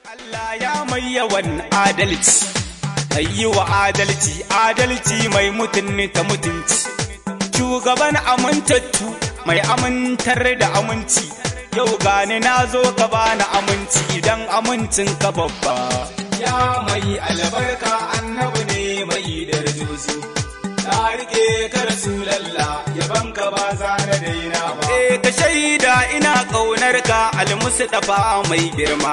Allah ya mai yawan adalci, mai yi wa adalci, adalci mai mutunta mutunci. Shugaban amintattu mai amintar da aminci, yau gani na zo ka bani aminci idan amincin ka babba. Ya mai albarka annabi ne mai darajoji. Na rike ka Rasulallah, yaban ka ba za na daina ba. Eh ka shaida ina ƙaunar ka almustafa mai girma.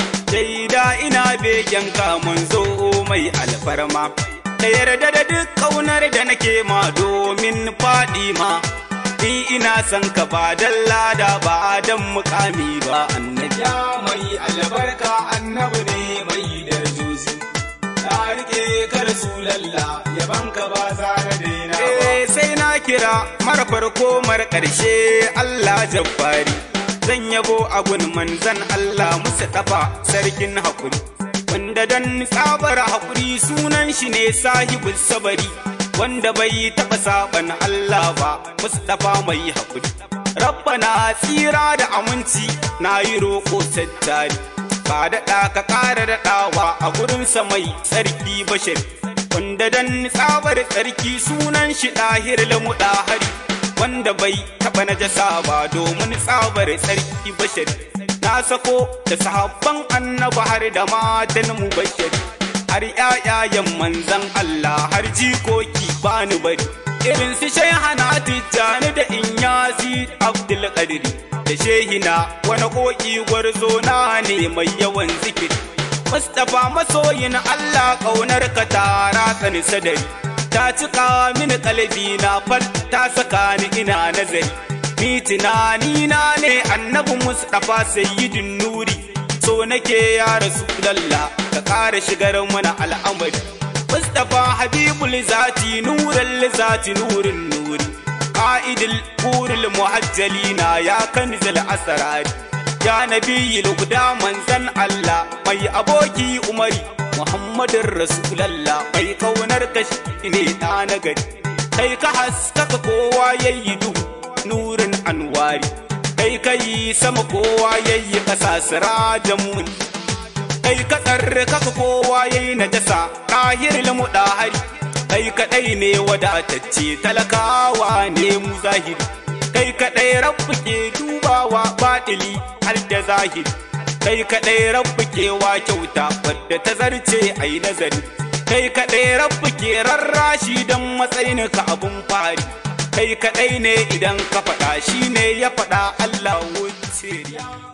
shaida ina begen mun zo mai alfarma da yarda da duk kaunar da nake ma domin faɗi ma ni ina son ka ba dan lada ba dan mukami ba annabi ya mai albarka annabi ne mai darjoji na rike ka rasulallah yaban ka ba za na daina eh sai na kira mara farko mara ƙarshe Allah jabbari zan yabo abun manzan Allah musu tafa sarkin haƙuri wanda dan tsabar haƙuri sunan shi ne sahibul sabari wanda bai taɓa saban Allah ba Mustapha mai haƙuri rabbana tsira da aminci na yi roƙo tattari ba daɗa ka ƙara daɗawa a gurinsa mai tsarki bashari wanda dan tsabar tsarki sunan shi ɗahir lamu ɗahari wanda bai taɓa najasa ba domin tsabar tsarki bashari na sako da sahabban annaba har da matan mu bashari har ƴaƴayen manzan Allah har jikoki bani bari irin su shaihana tijjani da inyasi abdul qadiri da shehina wani koki gwarzo na ne mai yawan zikiri Mustapha masoyin Allah ƙaunar ka tara tsani sadari ta cika mini kalbi na fal ta saka ni ina nazari ni tunani na ne annabi Mustapha sayyidin nuri so nake ya rasulullah ka ƙara shigar mana al'amari Mustapha habibul zati nuran zati nurin nuri qa'idul qurul muhajjalina ya kanzal asrari ya nabiyil guda manzan Allah mai aboki umari Muhammadin Rasulallah mai kaunar ka ne ɗa na gari kai ka haskaka kowa yayi duhu nurin anwari kai kai sama kowa yayi ƙasa sirajan mun kai ka tsarre kaka kowa yayi najasa kahir lamu hari kai kaɗai ne wadatacce talakawa ne mu zahiri kai kaɗai rabbu ke dubawa baɗili har da zahiri kai kaɗai rabbu ke wa kyauta wadda ta zarce a yi nazari kai kaɗai rabbu ke rarrashi don matsayin ka abun fari kai kaɗai ne idan ka faɗa shi ne ya faɗa Allah wuce